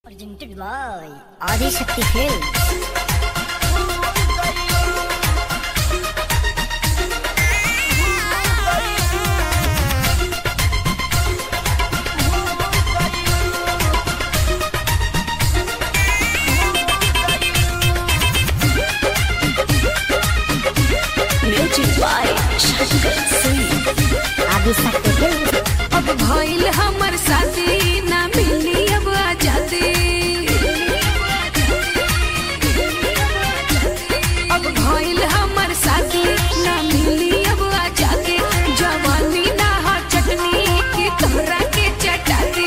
Presented by Adi Shakti Films. Music by Shankar Singh. Adi Shakti Films. अब भइल हमर शादी ना मिली अब आजादी अब भइल हमर शादी ना मिली अब आजादी जवानी ना हो चटनी की तोहरा के चटाती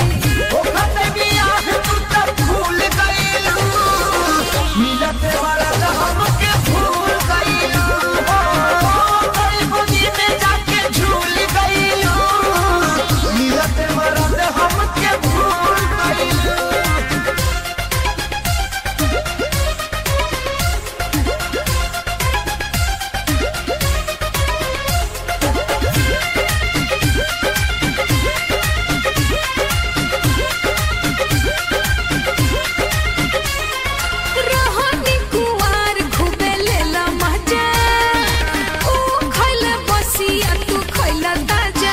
रोहनी कुवार खूबे लेला मजा ऊ खइला बसिया तू खइला ताजा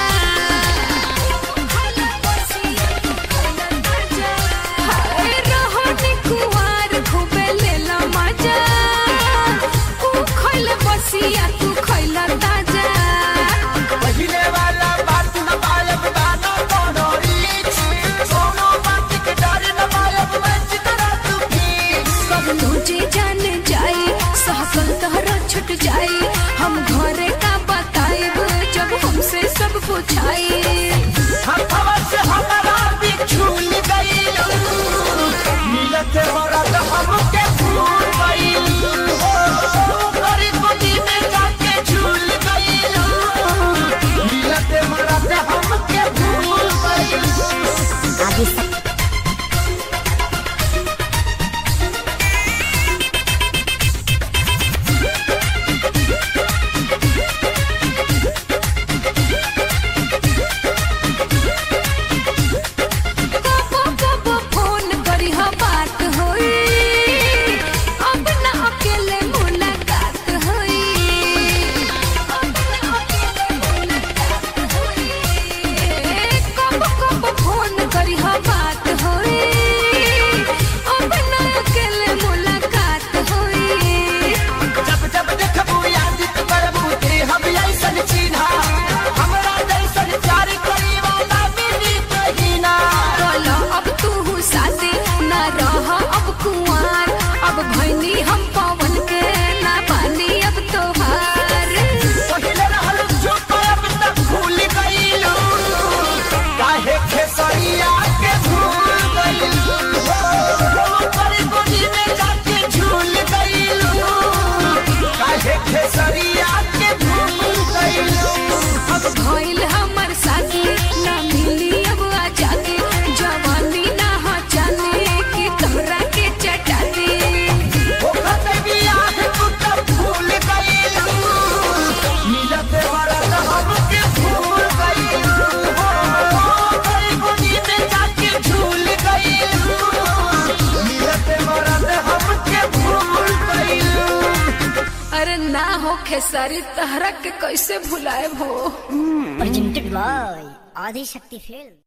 हाय रोहनी कुवार खूबे लेला मजा ऊ खइला बसिया तू खइला ताजा कब तुझे जान जाए सहकल तोहरा छुट जाए हम घरे का बताएब जब हमसे सब पूछाए हमके भूल गईल हो गरी गोदी में जाके झूल गईल मिलते मरते हमके भूल गईल Adi Shakti. कबो कबो फोन करी हा बात होई अब ना अकेले मुलाकात होई अब ना अकेले मुलाकात होई कबो कबो फोन करी हा बात होई अब ना अकेले मुलाकात होई जब जब देखबू याद करबू ते हम ऐसन चिन्हा हमरा जैसन प्यार करी वाला मिली कहीं ना बोलो अब तू साथे ना रह अब कुंवार अब भैनी हम पवन के ना पानी अब तोहार पहिले रहल चुप अब तक भूल गईलू काहे खेसरिया के भूल गईलू करी गोदी में जाके झूल गईलू काहे खेसरिया के भूल गईलू अब भइल हमर साथी ना मिली अब आजादी जवानी ना हो जाने की तोहरा के चटाती ओखत बियाह तू तब भूल गईलू मिलते मरत हमके भूल गईलू करी गोदी में जाके झूल गईलू मिलते मरत हमके भूल गईलू अरे ना हो खेसारी तहरा के कैसे भुलाए हो Presented by Adi Shakti Films.